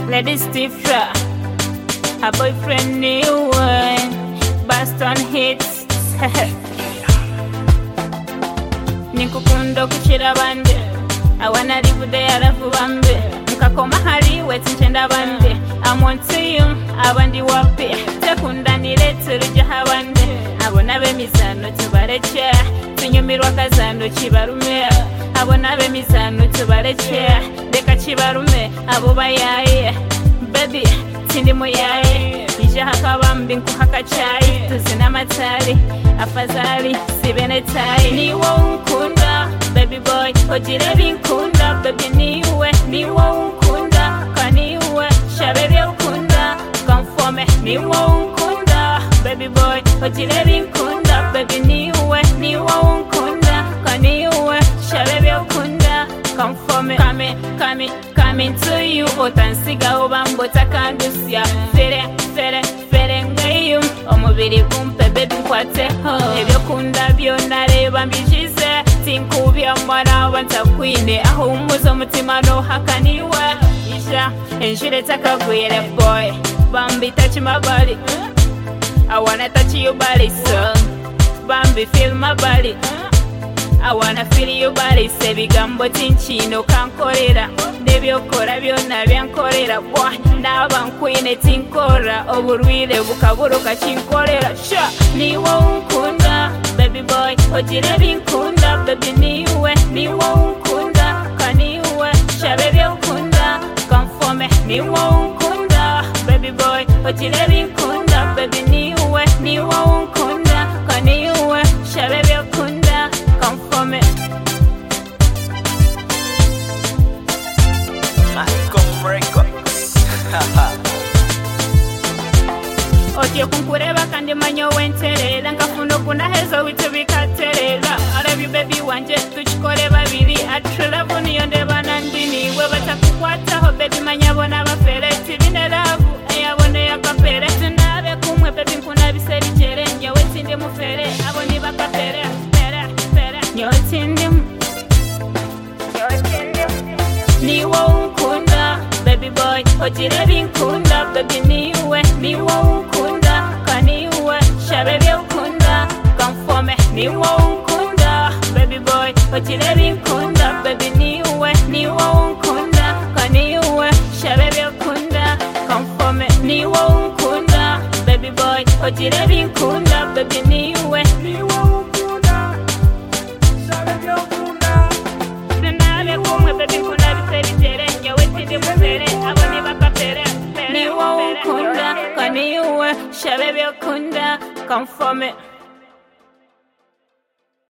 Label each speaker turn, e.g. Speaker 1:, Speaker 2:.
Speaker 1: Lady Stifra, her boyfriend new one, Boston hits. Nikukunda kuchira bande, awana rivude arafu bambe, mukakoma hariwe tinchenda bande, amwonsi you, abandi wapi, tekunda nilete ruja habande, abona bemizano tubareke, tunyumirwa kazando kibarume, abona bemizano tubareke, reka kibarume, abo bayaye, baby, tindi muyaye, ije hakabambi nkuhakacayi, tuzina amatari, afadhali sibene tayi, niwo unkunda, baby boy, ugire binkunda, baby niwe, niwo unkunda, kwa niwe, shabebe ukunda, konfome, niwo unkunda, baby boy, ugire binkunda, baby niwe, niwo unkunda, kwa niwe, shabebe ukunda, konfome, kame, kame, kame to you, utansiga ubambota kandusya, fere, fere, fere ngayo, umubiri gumpe, baby nkwateho, ibyo kunda byo nareba mbijize, sinkubya mwaraba ntakwine, aho umuze umutima ntuhakaniwe, isha, injire takagwire boy, bambi touch my body, I wanna touch your body so, bambi feel my body, I wanna feel your body se ibigambo by'inkino kankorera n'ibyokora byona byankorera wa naba nkwine tinkora uburwire bukaburuka kinkorera sha niwo unkunda baby boy ugire binkunda baby niwe niwo unkunda kaniwe sha baby unkunda konfome niwo unkunda baby boy ugire binkunda baby niwe niwo unkunda kaniwe sha baby unkunda konfome
Speaker 2: Malcolm Records.
Speaker 1: otyo kunkureba kandi manya wenterera nkafuna okundahezo witu bikaterera arabyo bebi wanje tukikore babiri atulavu niyo ndeba nandiniwe batakukwataho bebi manya bona bafere tibineravu eyabone yakapere tunabe kumwe bebi nkunabisebikere nyewe tindi mufere abo nibakapere fere fere nyewe tindimu niwo unkunda baby boy ugire binkunda baby niwe niwo unkunda kaniwe shabebye ukunda kamfome niwo unkunda baby boy ugire binkunda baby niwe niwo unkunda kaniwe shabebye ukunda kamfome niwo unkunda baby boy ugire binkunda baby niwe niwo unkunda tunabe kumwe baby nkunda biserigere nyewe tindi mufere abo ni bakapere niwo ukunda kaniwe shabe byokunda konfome